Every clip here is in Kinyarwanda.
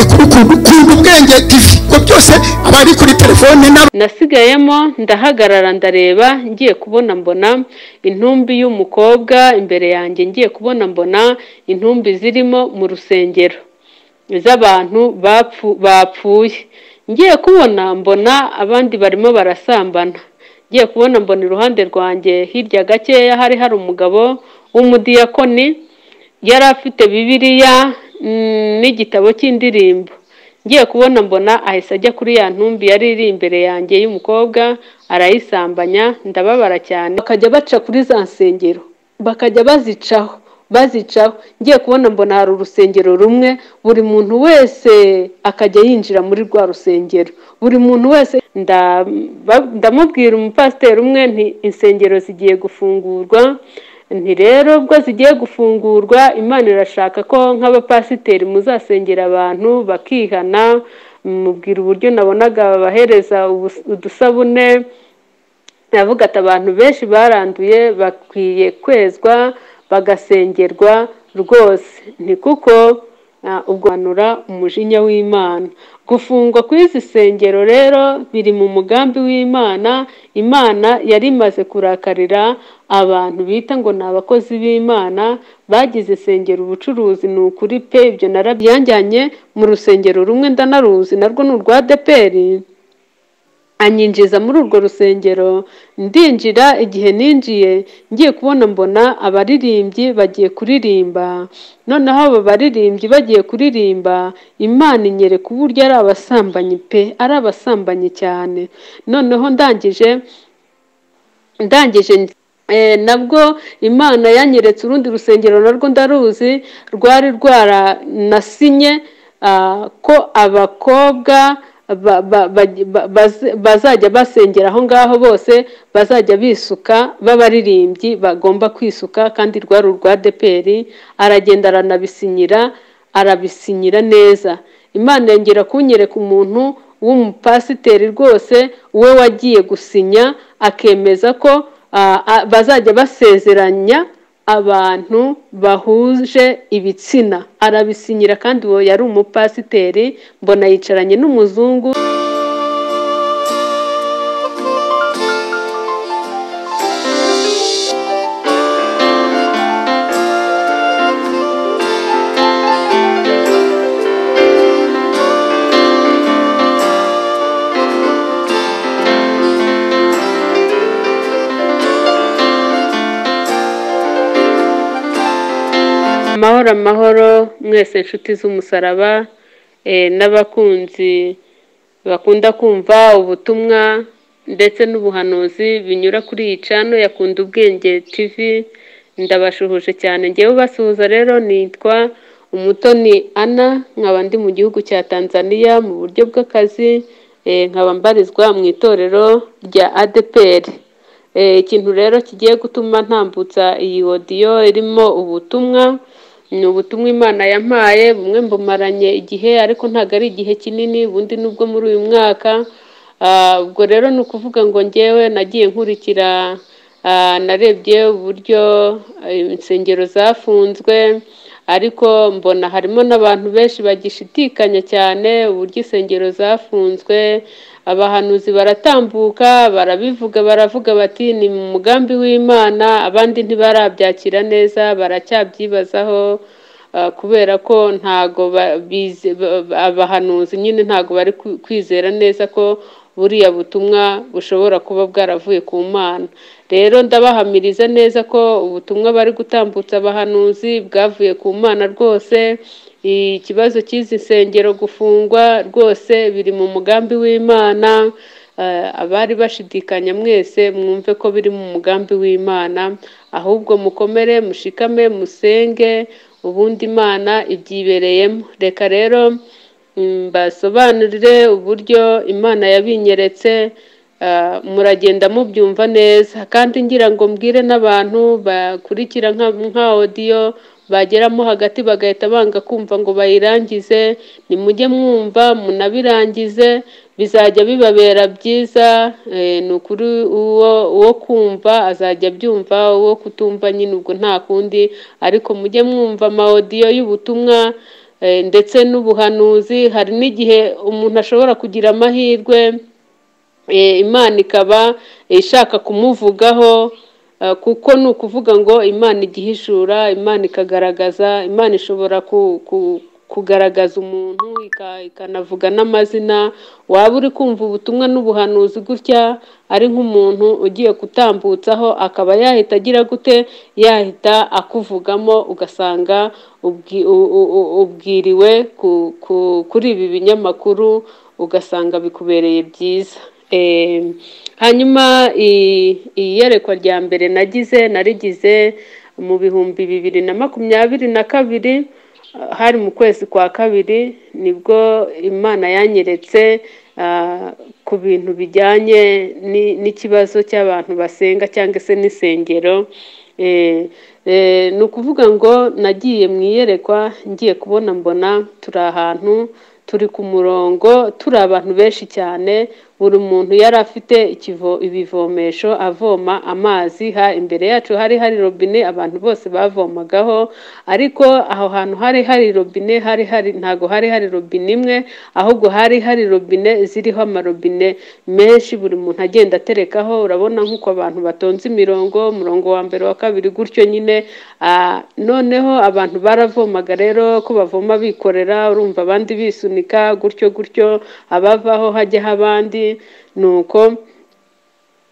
kunda ubwenge tv ubwo byose aba ari kuri telefone n'aba nasigayemo ndahagarara ndareba ngiye kubona mbona intumbi y'umukobwa imbere yanjye ngiye kubona mbona intumbi zirimo mu rusengero z'abantu bapfu bapfuye ngiye kubona mbona abandi barimo barasambana ngiye kubona mbona iruhande rwanjye hirya gakeya hari hari umugabo w'umudiyakoni yari afite bibiliya mm, n'igitabo cy'indirimbo ngiye kubona mbona ahise ajya kuri ya ntumbi yari iri imbere yanjye y'umukobwa arayisambanya ndababara cyane bakajya baca kuri za nsengero bakajya bazicaho bazicaho ngiye kubona mbona hari urusengero rumwe buri muntu wese akajya yinjira muri rwa rusengero buri muntu wese nda- ba- ndamubwira umupasiteri umwe nti insengero zigiye gufungurwa nti rero ubwo zigiye gufungurwa imana irashaka ko nk'abapasiteri muzasengera abantu bakihana mubwira uburyo nabonaga babahereza ubus- udusabune navuga ati abantu benshi baranduye bakwiye kwezwa bagasengerwa rwose ni kuko ah, ubwo banura umujinya w'imana gufungwa kw'izi sengero rero biri mu mugambi w'imana imana yari imaze kurakarira abantu bita ngo ni abakozi b'imana bagize isengero ubucuruzi ni ukuri pe ibyo narabyanjyanye mu rusengero rumwe ndanaruzi narwo ni urwa deperi anyinjiza muri urwo rusengero ndinjira igihe ninjiye ngiye kubona mbona abaririmbyi bagiye kuririmba noneho abo baririmbyi bagiye kuririmba imana inyereka uburyo ari abasambanyi pe ari abasambanyi cyane noneho ndangije ndangije eh, nabwo imana yanyeretse urundi rusengero narwo ndaruzi rwari rwaranasinye ah, ko abakobwa ba- ba- ba- ba- baz- bazajya basengera aho ngaho bose bazajya bisuka b'abaririmbyi bagomba kwisuka kandi rwari urwa deperi aragenda aranabisinyira arabisinyira neza imana yongera kunyereka umuntu w'umupasiteri rwose we wagiye gusinya akemeza ko ah, ah, bazajya basezeranya abantu bahuje ibitsina arabisinyira kandi uwo yari umupasiteri mbona yicaranye n'umuzungu amahoro amahoro mwese inshuti z'umusaraba eh, n'abakunzi bakunda kumva ubutumwa ndetse n'ubuhanuzi binyura kuri iyi cano yakunda ubwenge tv ndabashuhuje cyane ngewe ubasuhuza rero nitwa umutoni ana nkaba ndi mu gihugu cya tanzania mu buryo bw'akazi eh, nkaba mbarizwa mu itorero rya adeperi Eh, ikintu rero kigiye gutuma ntambutsa iyi odiyo irimo ubutumwa ni ubutumwa imana yampaye bumwe mbumaranye igihe ariko ntabwo ari igihe kinini ubundi nubwo muri uyu mwaka Ah, ubwo rero ni ukuvuga ngo ngewe nagiye nkurikira ah, narebye uburyo eh, insengero zafunzwe ariko mbona harimo n'abantu benshi bagishidikanya cyane uburyo insengero zafunzwe abahanuzi baratambuka barabivuga baravuga bati ni mu mugambi w'imana abandi ntibarabyakira neza baracyabyibazaho ah, kubera ko ntago ba- bize- ba- ba- abahanuzi nyine ntago bari kwi- kwizera neza ko buriya butumwa bushobora kuba bwaravuye ku mana rero ndabahamiriza neza ko ubutumwa bari gutambutsa abahanuzi bwavuye ku mana rwose ikibazo cy'izi nsengero gufungwa rwose biri mu mugambi w'imana Eh, abari bashidikanya mwese mwumve ko biri mu mugambi w'imana ahubwo mukomere mushikame musenge ubundi imana ibyibereyemo reka rero mm, basobanurire uburyo imana yabinyeretse ah, muragenda mubyumva neza kandi ngira ngo mbwire n'abantu bakurikira nka nka odiyo bageramo hagati bagahita banga kumva ngo bayirangize nimujye mwumva munabirangize bizajya bibabera byiza eh, ni ukuri uwo uwo kumva azajya abyumva uwo kutumva nyine ubwo nta kundi ariko mujye mwumva amawodiyo y'ubutumwa Eh, ndetse n'ubuhanuzi hari n'igihe umuntu ashobora kugira amahirwe eh, imana ikaba ishaka kumuvugaho eh, kuko ni ukuvuga ngo imana igihishura imana ikagaragaza imana ishobora ku- ku- kugaragaza umuntu ika- ikanavuga n'amazina waba uri kumva ubutumwa n'ubuhanuzi gutya ari nk'umuntu ugiye kutambutsaho akaba yahita agira gute yahita akuvugamo ugasanga ubwi- u- u- u- ubwiriwe ku- ku- kuri ibi binyamakuru ugasanga bikubereye byiza Eh, hanyuma i- iyerekwa rya mbere nagize narigize mu bihumbi bibiri na makumyabiri na kabiri hari mu kwezi kwa kabiri nibwo imana yanyeretse ah, ku bintu bijyanye ni- n'ikibazo cy'abantu basenga cyangwa se n'insengero Eh, eh, ni ukuvuga ngo nagiye mu iyerekwa ngiye kubona mbona turi ahantu turi ku murongo turi abantu benshi cyane buri muntu yari afite ikivo- ibivomesho avoma amazi ha imbere yacu hari hari robine abantu bose bavomagaho ariko aho hantu hari hari robine hari hari ntago hari hari robine imwe ahubwo hari hari robine ziriho amarobine menshi buri muntu agenda aterekaho urabona nk'uko abantu batonze imirongo umurongo wa mbere wa kabiri gutyo nyine ah, noneho abantu baravomaga rero ko bavoma bikorera urumva abandi bisunika gutyo gutyo abavaho hajyaho abandi ni uko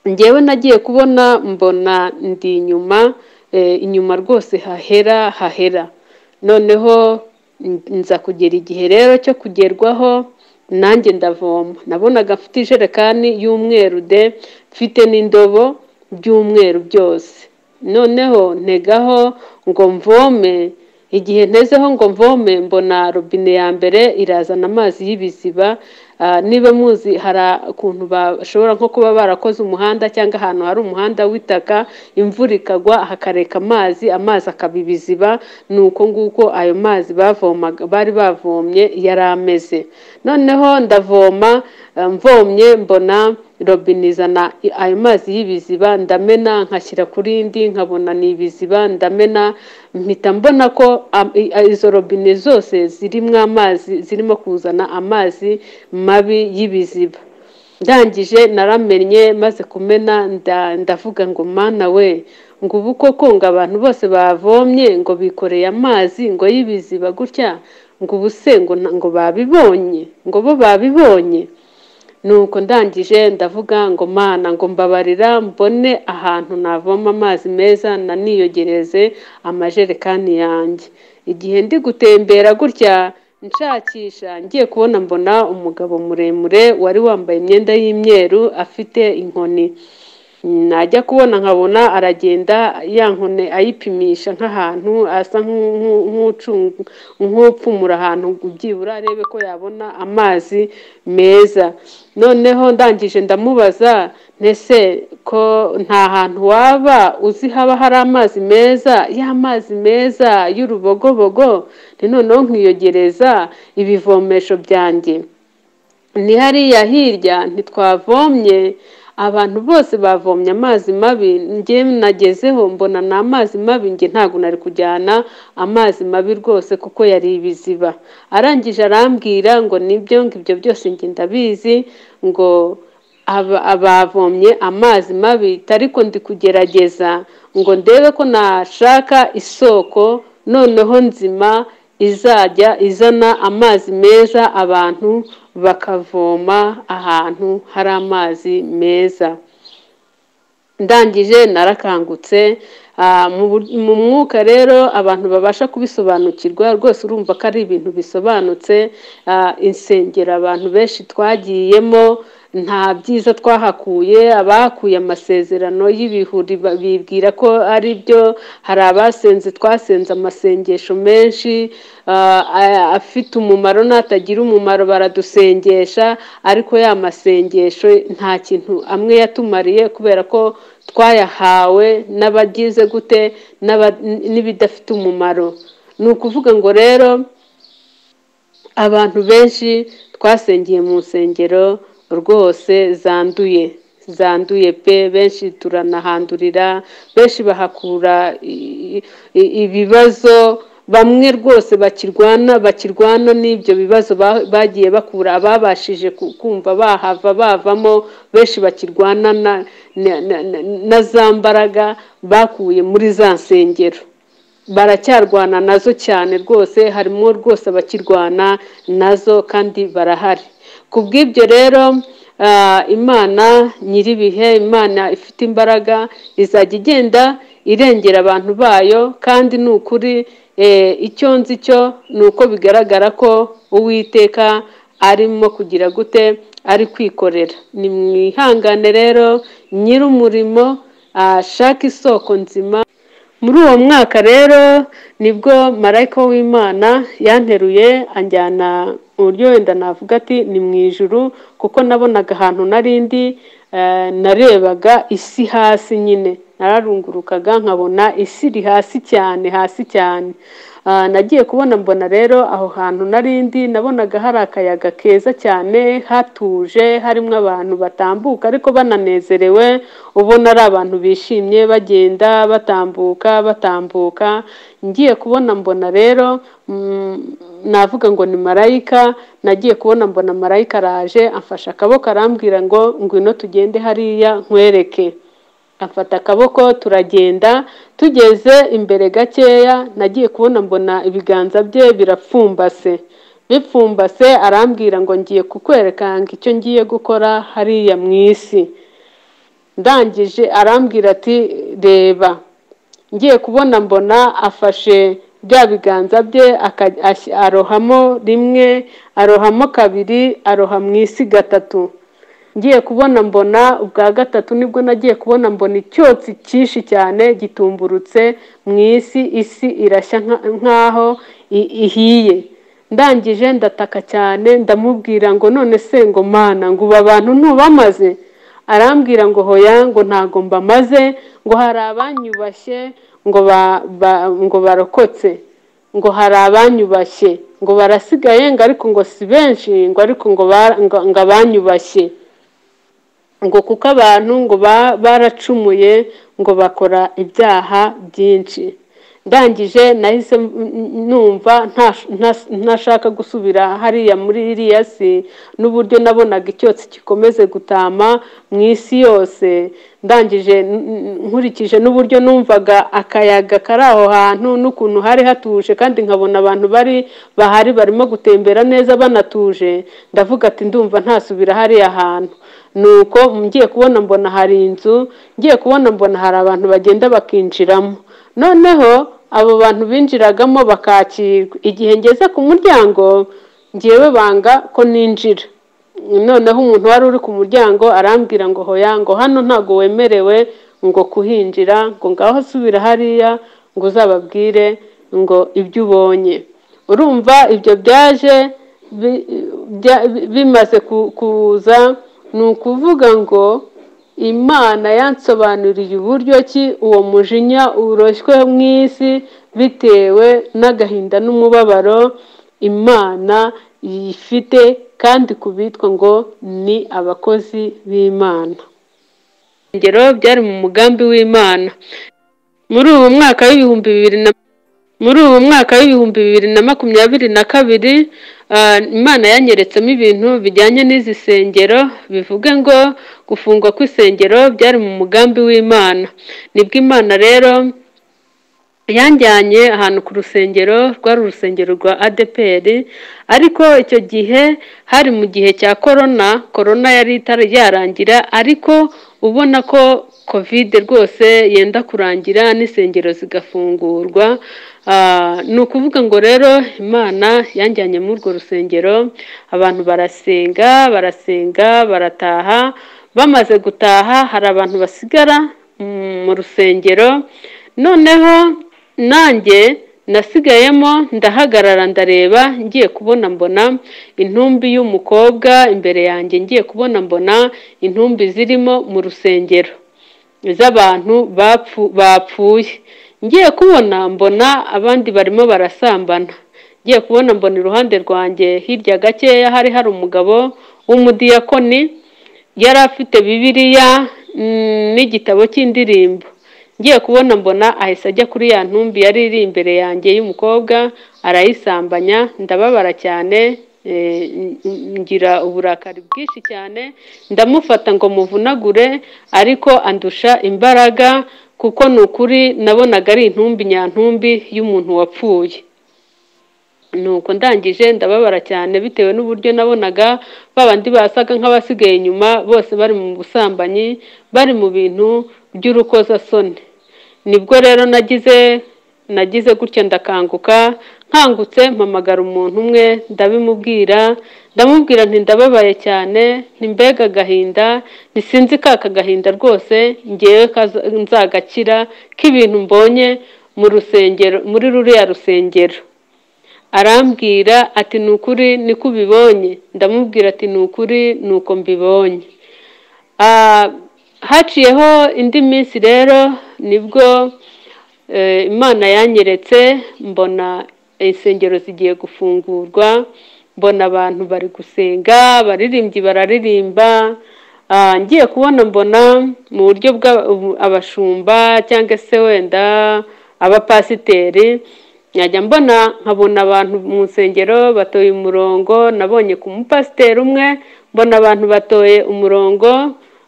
njyewe nagiye kubona mbona ndi inyuma eh, inyuma rwose hahera hahera noneho n- nza kugera igihe rero cyo kugerwaho nanjye ndavoma nabonaga mfite ijerekani y'umweru de mfite n'indobo by'umweru byose noneho ntegaho ngo mvome igihe ntezeho ngo mvome mbona robine ya mbere irazana amazi y'ibiziba Ah, niba muzi hari ukuntu bashobora nko kuba barakoze umuhanda cyangwa ahantu hari umuhanda w'itaka imvura ikagwa hakareka amazi amazi akaba ibiziba ni uko nguko ayo mazi bavomaga bari bavomye yari ameze noneho ndavoma eh, mvomye mbona robine izana i- ayo mazi y'ibiziba ndamena nkashyira ku rindi nkabona ni ibiziba ndamena mpita mbona ko am- i- a- izo robine zose zirimo amazi zirimo kuzana amazi mabi y'ibiziba ndangije naramenye maze kumena nda- ndavuga ngo mana we ngo ubu koko ngo abantu bose bavomye ngo bikoreye amazi ngo y'ibiziba gutya ngo ubu se ngo nta- ngo babibonye ngo bo babibonye nuko ndangije ndavuga ngo mana ngo mbabarira mbone ahantu navoma amazi meza naniyogereze amajerekani yanjye igihe ndi gutembera gutya nshakisha ngiye kubona mbona umugabo muremure wari wambaye imyenda y'imyeru afite inkoni najya kubona nkabona aragenda ya nkone ayipimisha nk'ahantu asa nk'u- nk'u- nk'ucunga- nk'upfumura ahantu byibura arebe ko yabona amazi meza noneho ndangije ndamubaza ntese ko nta hantu waba uzi haba hari amazi meza ya mazi meza y'urubogobogo ni noneho nkiyogereza ibivomesho byanjye ni hariya hirya ntitwavomye abantu bose bavomye amazi mabi njye nagezeho mbona ni amazi mabi njye ntabwo nari kujyana amazi mabi rwose kuko yari ibiziba arangije arambwira ngo nibyo ngo ibyo byose njye ndabizi ngo aba- abavomye amazi mabi ariko ndi kugerageza ngo ndebe ko nashaka isoko noneho nzima izajya izana amazi meza abantu bakavoma ahantu hari amazi meza ndangije narakangutse Ah, mu bur- mu mwuka rero abantu babasha kubisobanukirwa rwose urumva ko ari ibintu bisobanutse Ah, insengero abantu benshi twagiyemo nta byiza twahakuye abakuye amasezerano y'ibihuri ba- bibwira ko ari byo hari abasenze twasenze amasengesho menshi ah, aya- afite umumaro n'atagira umumaro baradusengesha ariko ya masengesho nta kintu amwe yatumariye kubera ko twayahawe n'abagize gute n'aba- n'ibidafite umumaro ni ukuvuga ngo rero abantu benshi twasengeye mu nsengero rwose zanduye zanduye pe benshi turanahandurira benshi bahakura i- i- ibibazo bamwe rwose bakirwana bakirwana n'ibyo bibazo ba- bagiye bakura ababashije ku- kumva bahava bavamo benshi bakirwana na- na- na- na- na za mbaraga bakuye muri za nsengero baracyarwana nazo cyane rwose harimo rwose abakirwana nazo kandi barahari ku bw'ibyo rero ah, imana nyir'ibihe imana ifite imbaraga izajya igenda irengera abantu bayo kandi ni ukuri eh, icyo nzi cyo ni uko bigaragara ko uwiteka arimo kugira gute ari kwikorera ni mwihangane rero nyir'umurimo ashaka isoko nzima muri uwo mwaka rero nibwo marayika w'imana yanteruye anjyana mu buryo wenda navuga ati ni mu ijuru kuko nabonaga ahantu narindi narebaga isi hasi nyine nararungurukaga nkabona isi iri hasi cyane hasi cyane Ah, nagiye kubona mbona rero aho hantu narindi nabonaga hari akayaga keza cyane hatuje harimo abantu batambuka ariko bananezerewe ubona ari abantu bishimye bagenda batambuka batambuka ngiye kubona mbona rero mm, navuga ngo ni marayika nagiye kubona mbona marayika araje amfashe akaboko arambwira ngo ngwino tugende hariya nkwereke afata akaboko turagenda tugeze imbere gakeya nagiye kubona mbona ibiganza bye birapfumbase bipfumbase arambwira ngo ngiye kukwereka ngo icyo ngiye gukora hariya mu isi ndangije arambwira ati reba ngiye kubona mbona afashe bya biganza bye aka- as- arohamo rimwe arohamo kabiri aroha mu isi gatatu ngiye kubona mbona ubwa gatatu nibwo nagiye kubona mbona icyotsi cyinshi cyane gitumburutse mu isi isi irashya nka- nk'aho i- ihiye ndangije ndataka cyane ndamubwira ngo none se ngo mana ngo ubu abantu ntubamaze arambwira ngo hoya ngo ntago mbamaze ngo hari abanyubashye ngo ba- ba- ngo barokotse ngo hari abanyubashye ngo barasigaye ngo ariko ngo si benshi ngo ariko ngo ba- ngo- ngo abanyubashye ngo kuko abantu ngo ba- baracumuye ngo bakora ibyaha byinshi ndangije nahise m- m- numva ntash- ntas- ntashaka gusubira hariya muri iriya si n'uburyo nabonaga icyotsi gikomeze gutama mu isi yose ndangije n- n- nkurikije n'uburyo numvaga akayaga kari aho hantu n'ukuntu hari hatuje kandi nkabona abantu bari bahari barimo gutembera neza banatuje ndavuga ati ndumva ntasubira hariya hantu nuko ngiye kubona mbona hari inzu ngiye kubona mbona hari abantu bagenda bakinjiramo noneho abo bantu binjiragamo bakakirwa igihe ngeze ku muryango ngewe banga ko ninjira noneho umuntu wari uri ku muryango arambwira ngo hoya ngo hano ntago wemerewe ngo kuhinjira ngo ngaho subira hariya ngo uzababwire ngo ibyo ubonye urumva ibyo byaje bi- bya- bi- bimaze ku- kuza ni ukuvuga ngo imana yansobanuriye uburyo ki uwo mujinya uroshywe mu isi bitewe n'agahinda n'umubabaro imana yifite kandi ku bitwa ngo ni abakozi b'imana ingero byari mu mugambi w'imana muri uwo mwaka w'ibihumbi bibiri na muri uwo mwaka w'ibihumbi bibiri na makumyabiri na kabiri ah, imana yanyeretsemo ibintu bijyanye n'izi sengero bivuge ngo gufungwa kw'isengero byari mu mugambi w'imana nibwo imana rero yanjyanye ahantu ku rusengero rwari urusengero rwa adeperi ariko icyo gihe hari mu gihe cya korona korona yari itari yarangira ariko ubona ko kovide rwose yenda kurangira n'insengero zigafungurwa Ah, ni ukuvuga ngo rero imana yanjyanye muri urwo rusengero abantu barasenga barasenga barataha bamaze gutaha hari abantu basigara mm, mu rusengero noneho nanjye nasigayemo ndahagarara ndareba ngiye kubona mbona intumbi y'umukobwa imbere yanjye ngiye kubona mbona intumbi zirimo mu rusengero z'abantu bapfu bapfuye ngiye kubona mbona abandi barimo barasambana ngiye kubona mbona iruhande rwanjye hirya gakeya hari hari umugabo w'umudiyakoni yari afite bibiliya mm, n'igitabo cy'indirimbo ngiye kubona mbona ahise ajya kuri ya ntumbi yari iri imbere yanjye y'umukobwa arayisambanya ndababara cyane eh, n- n- ngira uburakari bwinshi cyane ndamufata ngo muvunagure ariko andusha imbaraga kuko ni ukuri nabonaga ari intumbi nyantumbi y'umuntu wapfuye nuko ndangije ndababara cyane bitewe n'uburyo nabonaga ba bandi basaga nk'abasigaye inyuma bose bari mu busambanyi bari mu bintu by'urukozasoni nibwo rero nagize nagize gutya ndakanguka nkangutse mpamagara umuntu umwe ndabimubwira ndamubwira nti ndababaye cyane nti mbega agahinda ntisinzi ka kagahinda rwose ngewe kaza- nzagakira k'ibintu mbonye mu rusengero muri ruriya rusengero arambwira ati ni ukuri niko ubibonye ndamubwira ati ni ukuri ni uko mbibonye Ah, haciyeho indi minsi rero nibwo eh, imana yanyeretse mbona insengero zigiye gufungurwa mbona abantu bari gusenga abaririmbyi bararirimba Ah, ngiye kubona mbona mu buryo bw'abashumba cyangwa se wenda abapasiteri njya mbona nkabona abantu mu nsengero batoye umurongo nabonye ku mupasiteri umwe mbona abantu batoye umurongo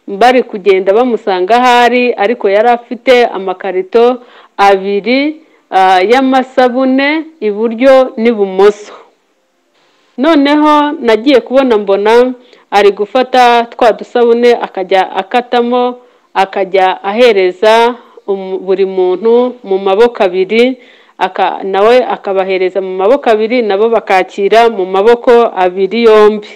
bari kugenda bamusanga ahari ariko yari afite amakarito abiri ah, y'amasabune iburyo n'ibumoso noneho nagiye kubona mbona ari gufata twa dusabune akajya akatamo akajya ahereza umu- buri muntu mu maboko abiri aka- nawe akabahereza mu maboko abiri nabo bakakira mu maboko abiri yombi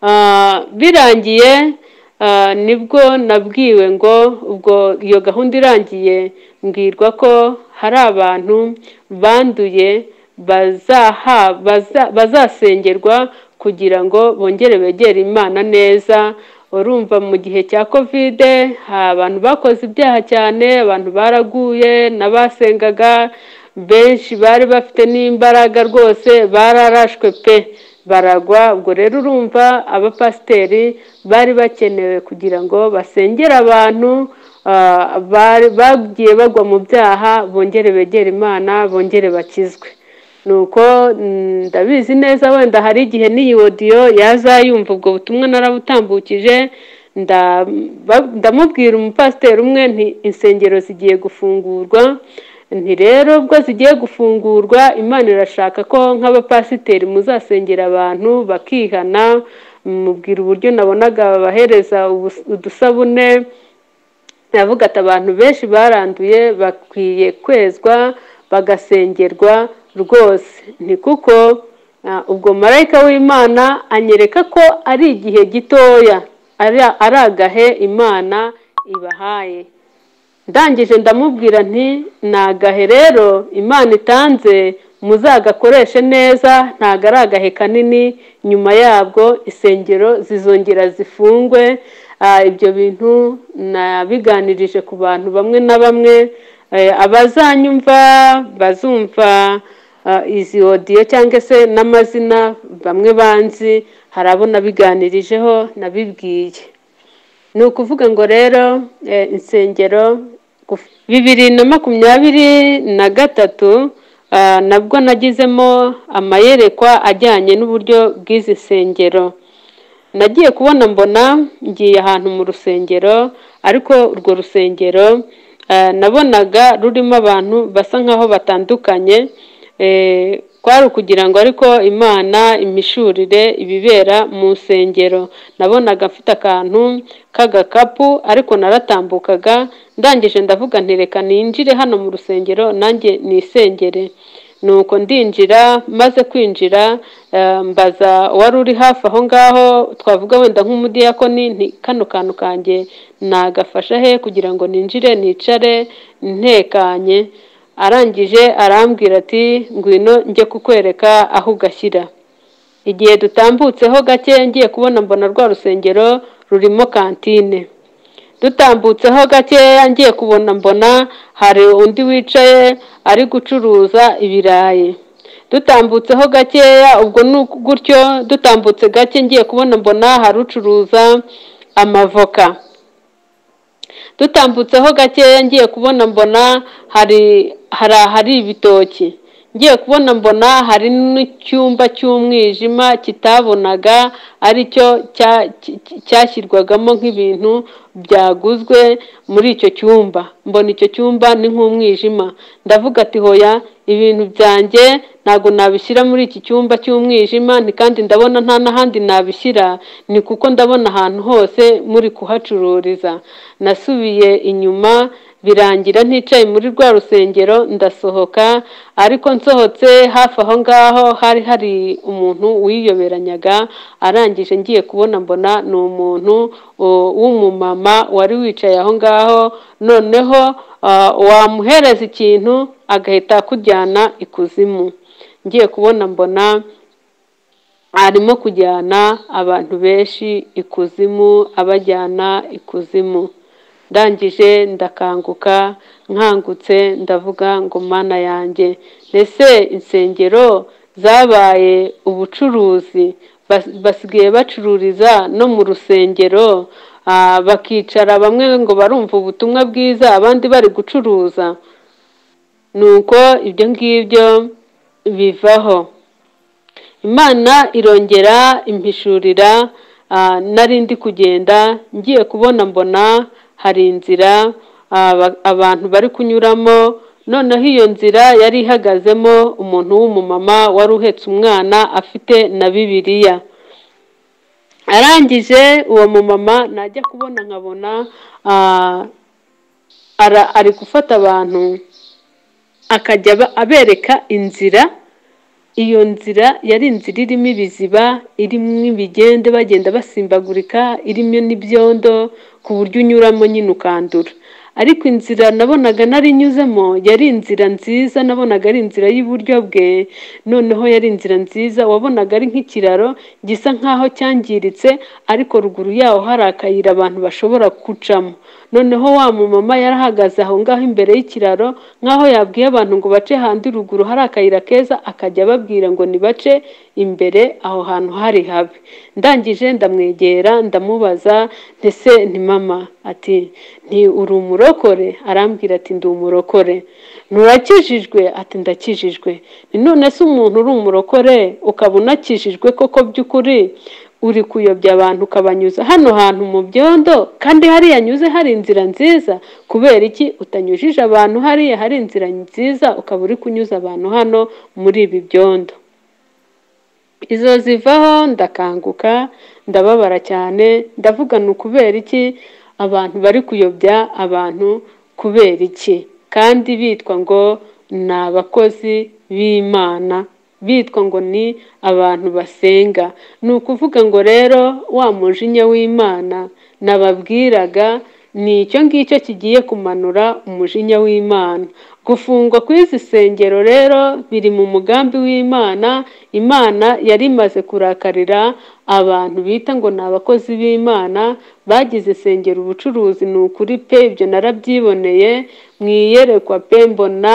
Ah, birangiye ah, nibwo nabwiwe ngo ubwo iyo gahunda irangiye mbwirwa ko hari abantu banduye bazaha- baza- bazasengerwa kugira ngo bongere begere imana neza urumva mu gihe cya kovide ha- abantu bakoze ibyaha cyane abantu baraguye n'abasengaga benshi bari bafite n'imbaraga rwose bararashwe pe baragwa ubwo rero urumva abapasiteri bari bakenewe kugira ngo basengere abantu ah, bari- bagiye bagwa mu byaha bongere begere imana bongere bakizwe nuko mm, ndabizi neza wenda hari igihe n'iyi odiyo yazayumva ubwo butumwa narabutambukije nda- ba- ndamubwira umupasiteri umwe nti insengero zigiye gufungurwa nti rero ubwo zigiye gufungurwa imana irashaka ko nk'abapasiteri muzasengera abantu bakihana mubwira uburyo nabonaga bahereza ubus- udusabune navuga ati abantu benshi baranduye bakwiye kwezwa bagasengerwa rwose ni kuko ah, ubwo marayika w'imana anyereka ko ari igihe gitoya ari- ari agahe imana ibahaye ndangije ndamubwira nti ni agahe rero imana itanze muzagakoreshe neza ntabwo ari agahe kanini nyuma yabwo insengero zizongera zifungwe Ah, ibyo bintu nabiganirije ku bantu bamwe na bamwe Eh, abazanyumva bazumva ah, izi odiyo cyangwa se n'amazina bamwe banzi hari abo nabiganirijeho nabibwiye ni ukuvuga ngo rero eh, insengero guf- bibiri na makumyabiri na gatatu ah, nabwo nagizemo amayerekwa ajyanye n'uburyo bw'izi nsengero nagiye kubona mbona ngiye ahantu mu rusengero ariko urwo rusengero eh, nabonaga rurimo abantu basa nkaho batandukanye eh, kwari ukugira ngo ariko imana imishurire ibibera mu nsengero nabonaga mfite akantu k'agakapu ariko naratambukaga ndangije ndavuga nti reka ninjire hano mu rusengero nanjye nisengere nuko ndinjira maze kwinjira eh, mbaza wari uri hafi aho ngaho twavuga wenda nk'umudiyakoni nti kano kantu kanjye nagafasha he kugira ngo ninjire nicare ntekanye arangije arambwira ati ngwino njye kukwereka aho ugashyira igihe dutambutseho gake ngiye kubona mbona rwa rusengero rurimo kantine dutambutseho gakeya ngiye kubona mbona hari undi wicaye ari gucuruza ibirayi dutambutseho gakeya ubwo ni uku- gutyo dutambutse gake ngiye kubona mbona hari ucuruza amavoka dutambutseho gakeya ngiye kubona mbona hari hari ahari ibitoki ngiye kubona mbona hari n'icyumba cy'umwijima kitabonaga aricyo cya- cy- cyashyirwagamo nk'ibintu byaguzwe muri icyo cyumba mbona icyo cyumba ni nk'umwijima ndavuga ati hoya ibintu byanjye ntabwo nabishyira muri iki cyumba cy'umwijima ni kandi ndabona nta n'ahandi nabishyira ni kuko ndabona ahantu hose muri kuhacururiza nasubiye inyuma birangira nticaye muri rwa rusengero ndasohoka ariko nsohotse hafi aho ngaho hari hari umuntu wiyoberanyaga arangije ngiye kubona mbona ni umuntu o, w'umumama wari wicaye aho ngaho noneho ah, wamuhereza ikintu agahita akujyana ikuzimu ngiye kubona mbona arimo kujyana abantu benshi ikuzimu abajyana ikuzimu ndangije ndakanguka nkangutse ndavuga ngo mana yanjye ese insengero zabaye ubucuruzi bas- basigaye bacururiza no mu rusengero ah, bakicara bamwe ngo barumva ubutumwa bwiza abandi bari gucuruza nuko ibyo ngibyo bivaho imana irongera impishurira ah, nari ndi kugenda ngiye kubona mbona hari inzira aba- abantu bari kunyuramo noneho iyo nzira yari ihagazemo umuntu w'umumama wari uhetse umwana afite na bibiliya arangije uwo mumama najya kubona nkabona ah, ara- ari gufata abantu akajya aba- abereka inzira iyo nzira yari inzira irimo ibiziba irimo ibigende bagenda basimbagurika irimo n'ibyondo ku buryo unyuramo nyine ukandura ariko inzira nabonaga narinyuzemo yari inzira nziza nabonaga ari inzira y'iburyo bwe noneho yari inzira nziza wabonaga ari nk'ikiraro gisa nk'aho cyangiritse ariko ruguru yaho hari akayira abantu bashobora gucamo noneho wa mumama yari ahagaze aho ngaho imbere y'ikiraro nk'aho yabwiye abantu ngo bace handi ruguru hari akayira keza akajya ababwira ngo nibace imbere aho hantu hari habi ndangije ndamwegera ndamubaza ndetse ni mama ati nti uri umurokore arambwira ati ndi umurokore nturakijijwe ati ndakijijwe ni none se umuntu uri umurokore ukaba unakijijwe koko by'ukuri uri kuyobya abantu ukabanyuza hano hantu mu byondo kandi hariya anyuze hari inzira nziza kubera iki utanyujije abantu hariya hari inzira nziza ukaba uri kunyuza abantu hano muri ibi byondo izo zivaho ndakanguka ndababara cyane ndavuga ni ukubera iki abantu bari kuyobya abantu kubera iki kandi bitwa ngo ni abakozi b'imana bitwa ngo ni abantu basenga ni ukuvuga ngo rero wa mujinya w'imana nababwiraga ni icyo ngicyo kigiye kumanura umujinya w'imana gufungwa kw'izi sengero rero biri mu mugambi w'imana imana yari imaze kurakarira abantu bita ngo ni abakozi b'imana bagize isengero ubucuruzi ni ukuri pe ibyo narabyiboneye mwiyerekwa pe mbona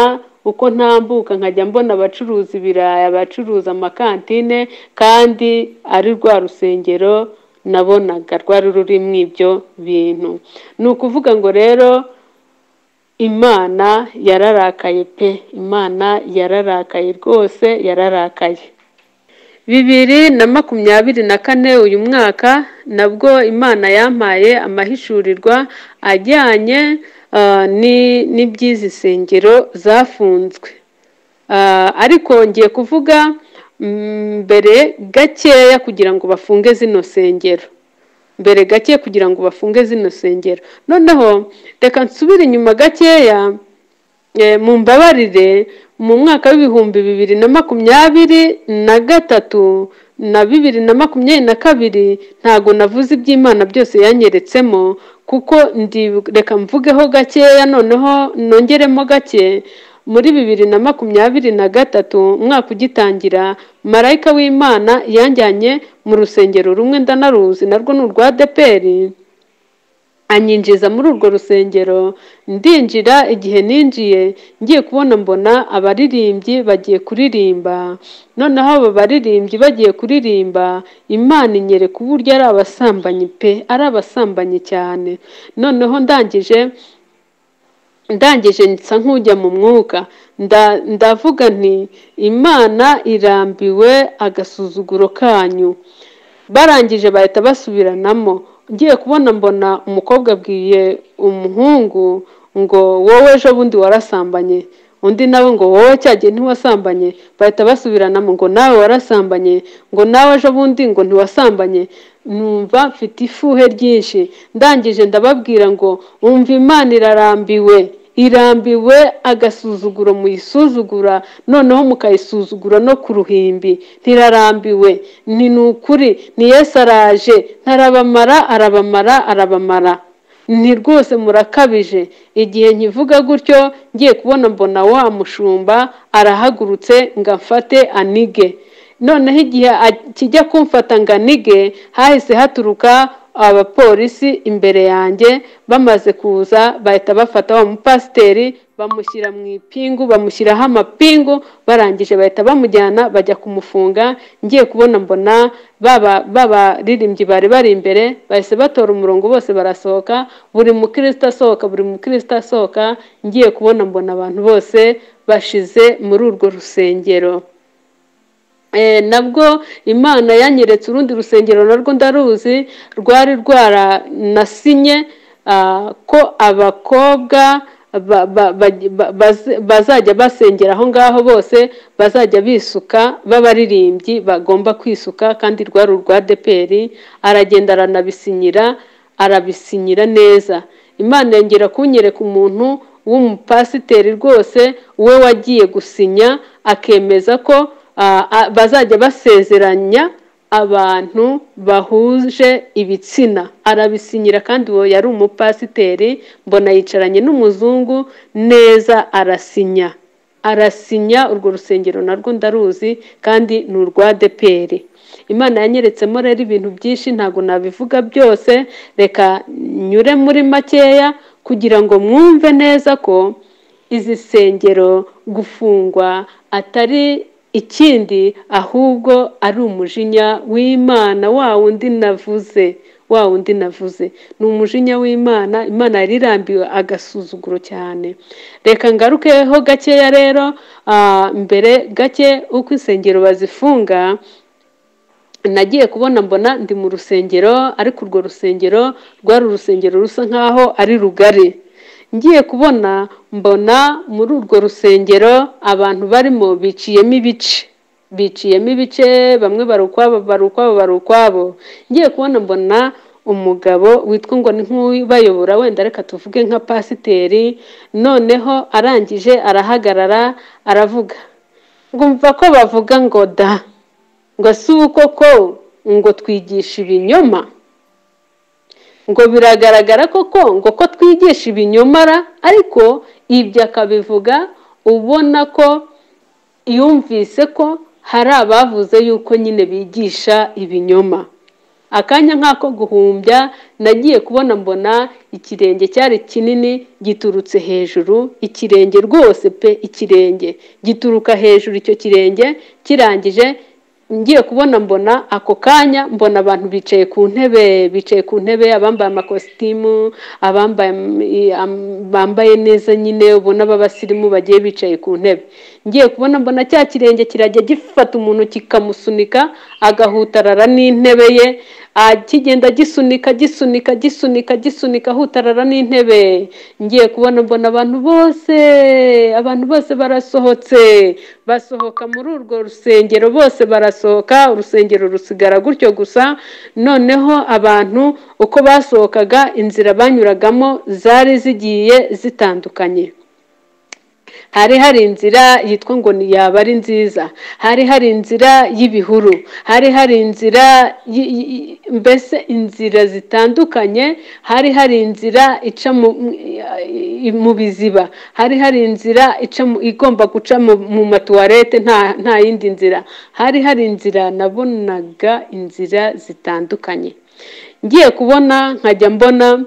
uko ntambuka nkajya mbona abacuruza ibirayi abacuruza amakantine kandi ari rwa rusengero nabonaga rwari rurimo ibyo bintu ni ukuvuga ngo rero imana yararakaye pe imana yararakaye rwose yararakaye bibiri na makumyabiri na kane uyu mwaka nabwo imana yampaye amahishurirwa ajyanye ah, ni- n'iby'izi nsengero zafunzwe Ah, ariko ngiye kuvuga mm, mbere gakeya kugira ngo bafunge zino nsengero mbere gake kugira ngo bafunge zino nsengero noneho reka nsubire inyuma gakeya Eh, mumbabarire mu mwaka w'ibihumbi bibiri na makumyabiri na gatatu na bibiri na makumyabiri na kabiri ntago navuze iby'imana byose yanyeretsemo kuko ndi reka mvugeho gakeya noneho nongeremo gake muri bibiri na makumyabiri na gatatu umwaka ugitangira marayika w'imana yanjyanye mu rusengero rumwe ndanaruzi narwo ni urwa deperi anyinjiza muri urwo rusengero ndinjira igihe ninjiye ngiye kubona mbona abaririmbyi bagiye kuririmba noneho abo baririmbyi bagiye kuririmba imana inyereka uburyo ari abasambanyi pe ari abasambanyi cyane noneho ndangije ndangije nsa nk'ujya mu mwuka nda- ndavuga nti imana irambiwe agasuzuguro kanyu barangije bahita basubiranamo ngiye kubona mbona umukobwa abwiye umuhungu ngo wowe ejo bundi warasambanye undi nawe ngo wowe cya gihe ntiwasambanye bahita basubiranamo ngo nawe warasambanye ngo nawe ejo bundi ngo ntiwasambanye numva mfite ifuhe ryinshi ndangije ndababwira ngo umva imana irarambiwe irambiwe agasuzuguro muyisuzugura noneho mukayisuzugura no ku ruhimbi ntirarambiwe ni ni ukuri ni yesu araje ntarabamara arabamara arabamara ni rwose murakabije igihe nkivuga gutyo ngiye kubona mbona wa mushumba arahagurutse ngo amfate anige noneho igihe a- kijya kumfata ngo anige hahise haturuka abapolisi imbere yanjye bamaze kuza bahita bafata wa mupasiteri bamushyira mu ipingu bamushyiraho amapingu barangije bahita bamujyana bajya kumufunga ngiye kubona mbona baba baririmbyi bari bari imbere bahise batora umurongo bose barasohoka buri mukristo asohoka buri mukristo asohoka ngiye kubona mbona abantu bose bashize muri urwo rusengero Eh, nabwo imana yanyeretse urundi rusengero narwo ndaruzi rwari rwaranasinye ah, ko abakobwa ba- ba- ba- ba- baz- bazajya basengera aho ngaho bose bazajya bisuka b'abaririmbyi bagomba kwisuka kandi rwari urwa deperi aragenda aranabisinyira arabisinyira neza imana yongera kunyereka umuntu w'umupasiteri rwose we wagiye gusinya akemeza ko ah, ah, bazajya basezeranya abantu bahuje ibitsina arabisinyira kandi uwo yari umupasiteri mbona yicaranye n'umuzungu neza arasinya arasinya urwo rusengero narwo ndaruzi kandi ni urwa deperi imana yanyeretsemo rero ibintu byinshi ntabwo nabivuga byose reka nyure muri makeya kugira ngo mwumve neza ko izi sengero gufungwa atari ikindi ahubwo ari umujinya w'imana wa wundi navuze wa wundi navuze ni umujinya w'imana imana yari irambiwe agasuzuguro cyane reka ngarukeho gakeya rero ah, mbere gake uko insengero bazifunga nagiye kubona mbona ndi mu rusengero ariko urwo rusengero rwari urusengero rusa nkaho ari rugari ngiye kubona mbona muri urwo rusengero abantu barimo biciyemo ibice biciyemo ibice bamwe bari ukwabo bari ukwabo bari ukwabo ngiye kubona mbona umugabo witwa ngo ni nk'ubayobora wenda reka tuvuge nka pasiteri noneho arangije arahagarara aravuga ngumva ko bavuga ngo da ngo si uko ko ngo twigisha ibinyoma ngo biragaragara koko ngo ko twigisha ibinyomara ariko ibyo akabivuga ubona ko yumvise ko hari abavuze yuko nyine bigisha ibinyoma akanya nk'ako guhumbya nagiye kubona mbona ikirenge cyari kinini giturutse hejuru ikirenge rwose pe ikirenge gituruka hejuru icyo kirenge kirangije ngiye kubona mbona ako kanya mbona abantu bicaye ku ntebe bicaye ku ntebe abambaye amakositimu abambaye am- bambaye neza nyine ubona b'abasirimu bagiye bicaye ku ntebe ngiye kubona mbona cya kirenge kirajya gifata umuntu kikamusunika agahutarara n'intebe ye ah, kigenda gisunika gisunika gisunika gisunika ahutarara n'intebe ngiye kubona mbona abantu bose abantu bose barasohotse basohoka muri urwo rusengero bose barasohoka urusengero rusigara gutyo gusa noneho abantu uko basohokaga inzira banyuragamo zari zigiye zitandukanye hari hari inzira yitwa ngo ni yaba ari nziza hari hari inzira y'ibihuru hari hari inzira y- y- mbese inzira zitandukanye hari hari inzira ica mu, mu biziba hari hari inzira ica mu, igomba guca mu, mu matuwarete nta, nta yindi nzira hari hari inzira nabonaga inzira zitandukanye ngiye kubona nkajya mbona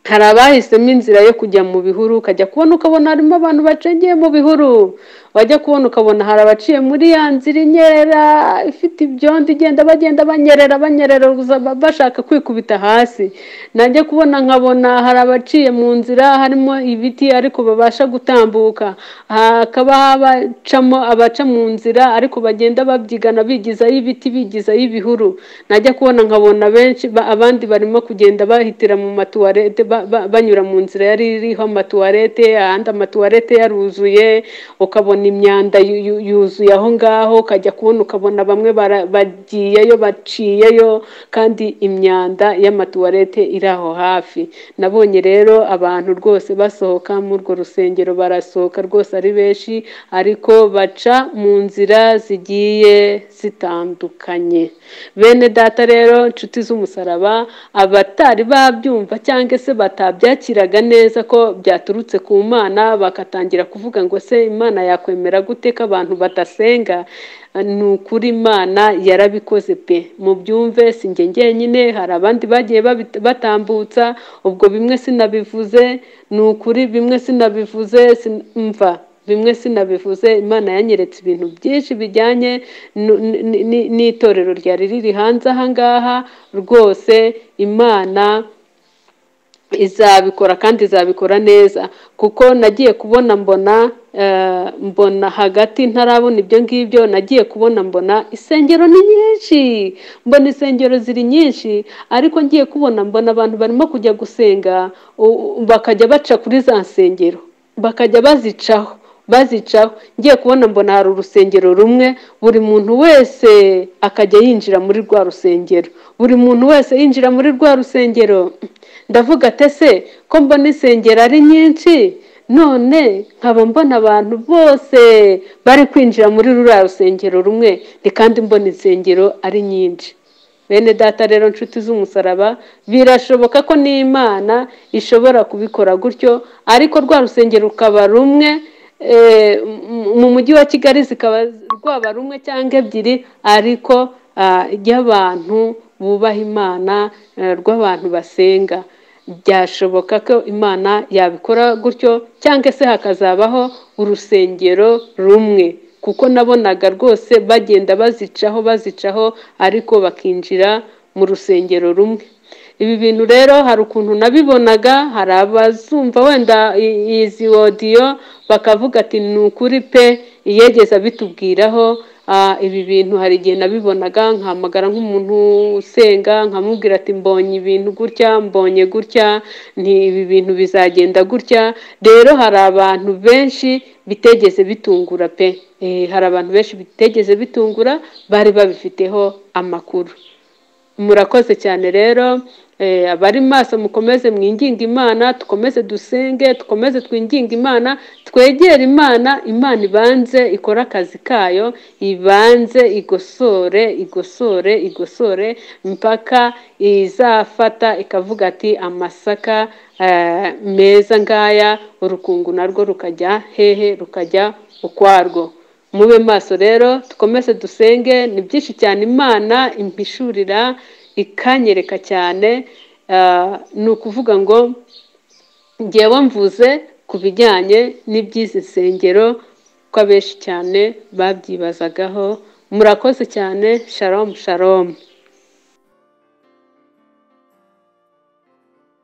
hari abahisemo inzira yo kujya mu bihuru ukajya kubona ukabona harimo abantu bacengeye mu bihuru wajya kubona ukabona hari abaciye muri ya nzira inyerera ifite ibyondo igenda bagenda banyerera banyerera gusa bashaka kwikubita hasi najya kubona nkabona hari abaciye mu nzira harimo ibiti ariko babasha gutambuka hakaba abacamo abaca mu nzira ariko bagenda babyigana bigizaho ibiti bigizaho ibihuru najya kubona nkabona benshi ba- abandi barimo kugenda bahitira mu matuwarete ba- ba- banyura mu nzira yari iriho amatuwarete ahandi amatuwarete yaruzuye ukabona imyanda yu- yu- yuzuye aho ngaho ukajya kubona ukabona bamwe bara- bagiyeyo baciyeyo kandi imyanda y'amatuwarete iri aho hafi nabonye rero abantu rwose basohoka muri urwo rusengero barasohoka rwose ari benshi ariko baca mu nzira zigiye zitandukanye bene data rero inshuti z'umusaraba abatari babyumva cyangwa se batabyakiraga neza ko byaturutse ku mana bagatangira kuvuga ngo se imana yakwemera gute ko abantu badasenga ni ukuri imana yarabikoze pe mubyumve si njye njyenyine hari abandi bagiye babi- batambutsa ubwo bimwe sinabivuze ni ukuri bimwe sinabivuze sin- mva bimwe sinabivuze imana yanyeretse ibintu byinshi bijyanye nu- ni- ni- n'itorero ryari riri hanze aha ngaha rwose imana izabikora kandi izabikora neza kuko nagiye kubona mbona eh, mbona hagati ntarabona ibyo ngibyo nagiye kubona mbona insengero ni nyinshi mbona insengero ziri nyinshi ariko ngiye kubona mbona abantu barimo kujya gusenga u- u- bakajya baca kuri za nsengero bakajya bazicaho bazicaho ngiye kubona mbona hari urusengero rumwe buri muntu wese akajya yinjira muri rwa rusengero buri muntu wese yinjira muri rwa rusengero ndavuga ate se ko mbona insengero ari nyinshi none nkaba mbona abantu bose bari kwinjira muri ruriya rusengero rumwe ni kandi mbona insengero ari nyinshi bene data rero nshuti z'umusaraba birashoboka ko n'imana ishobora kubikora gutyo ariko rwa rusengero rukaba rumwe eh, mu- mu mujyi wa kigali zikaba rwaba rumwe cyangwa ebyiri ariko ah, ry'abantu bubaha imana eh, rw'abantu basenga byashoboka ko imana yabikora gutyo cyangwa se hakazabaho urusengero rumwe kuko nabonaga rwose bagenda bazicaho bazicaho ariko bakinjira mu rusengero rumwe ibi bintu rero hari ukuntu nabibonaga hari abazumva wenda i- izi wodiyo bakavuga ati ni ukuri pe iyegeza bitubwiraho Ah, ibi bintu hari igihe nabibonaga nkahamagara nk'umuntu usenga nkamubwira ati mbonye ibintu gutya mbonye gutya ni ibi bintu bizagenda gutya rero hari abantu benshi bitegeze bitungura pe Eh, hari abantu benshi bitegeze bitungura bari babifiteho amakuru murakoze cyane rero eh, abari maso mukomeze mwinginga imana dukomeze dusenge dukomeze twinginga imana twegere imana imana ibanze ikore akazi kayo ibanze igosore igosore igosore mpaka izafata ikavuga ati amasaka eh, meza ngaya urukungu narwo rukajya hehe rukajya ukwarwo mube maso rero dukomeze dusenge ni byinshi cyane imana impishurira ikanyereka cyane ah, ni ukuvuga ngo ngewe mvuze ku bijyanye n'iby'izi nsengero ko abenshi cyane babyibazagaho murakoze cyane sharomu sharomu